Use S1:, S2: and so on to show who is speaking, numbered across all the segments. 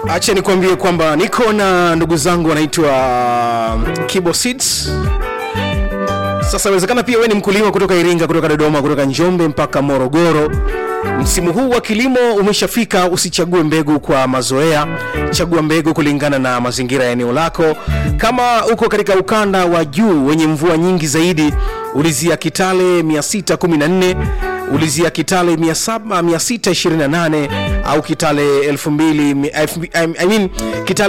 S1: acha nikwambie kwamba niko na ndugu zangu wanaitwa Kibo Seeds. Sasa inawezekana pia wewe ni mkulima kutoka Iringa, kutoka Dodoma, kutoka Njombe mpaka Morogoro. Msimu huu wa kilimo umeshafika, usichague mbegu kwa mazoea, chagua mbegu kulingana na mazingira ya eneo lako. Kama uko katika ukanda wa juu wenye mvua nyingi zaidi, ulizia Kitale 614 ulizia Kitale 700 628 au Kitale 2000 I mean Kitale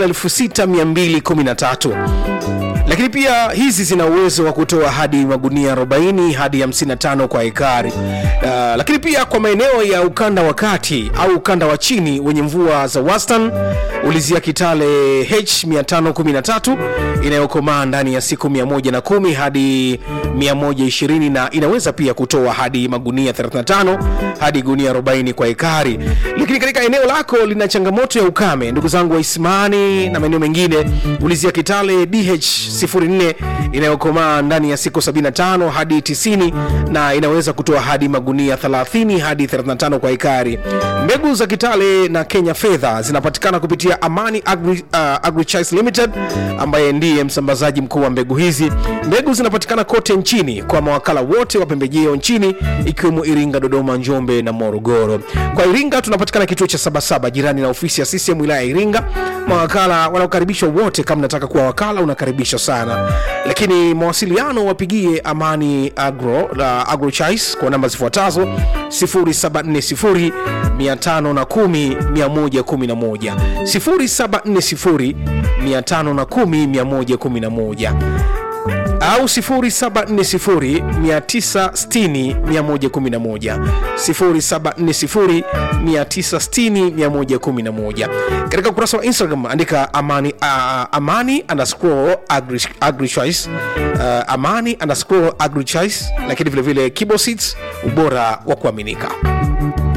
S1: 6213 lakini pia hizi zina uwezo wa kutoa hadi magunia 40 hadi 55 kwa ekari. Uh, lakini pia kwa maeneo ya ukanda wa kati au ukanda wa chini wenye mvua za wastani, ulizia Kitale H513 inayokomaa ndani ya siku 110 hadi 120 na inaweza pia kutoa hadi magunia 35 hadi gunia 40 kwa ekari. Lakini katika eneo lako lina changamoto ya ukame, ndugu zangu wa Isimani na maeneo mengine, ulizia Kitale DH 04 inayokomaa ndani ya siku 75 hadi 90 na inaweza kutoa hadi magunia 30 hadi 35 kwa ekari. Mbegu za Kitale na Kenya Fedha zinapatikana kupitia Amani Agri, uh, Agrichoice Limited ambaye ndiye msambazaji mkuu wa mbegu hizi. Mbegu zinapatikana kote nchini kwa mawakala wote wa pembejeo nchini ikiwemo Iringa, Dodoma, Njombe na Morogoro. Kwa Iringa tunapatikana kituo cha Sabasaba jirani na ofisi ya CCM wilaya ya Iringa. Mawakala wanaokaribishwa wote, kama nataka kuwa wakala unakaribishwa sana, lakini mawasiliano wapigie Amani Agro la Agrochoice kwa namba zifuatazo 0740 510 111 0740 510 111 au 0740960111 0740960111 katika ukurasa wa Instagram andika amani, uh, amani underscore agri, agrichoice uh, amani underscore agrichoice, lakini vilevile Kibo Seeds, ubora wa kuaminika.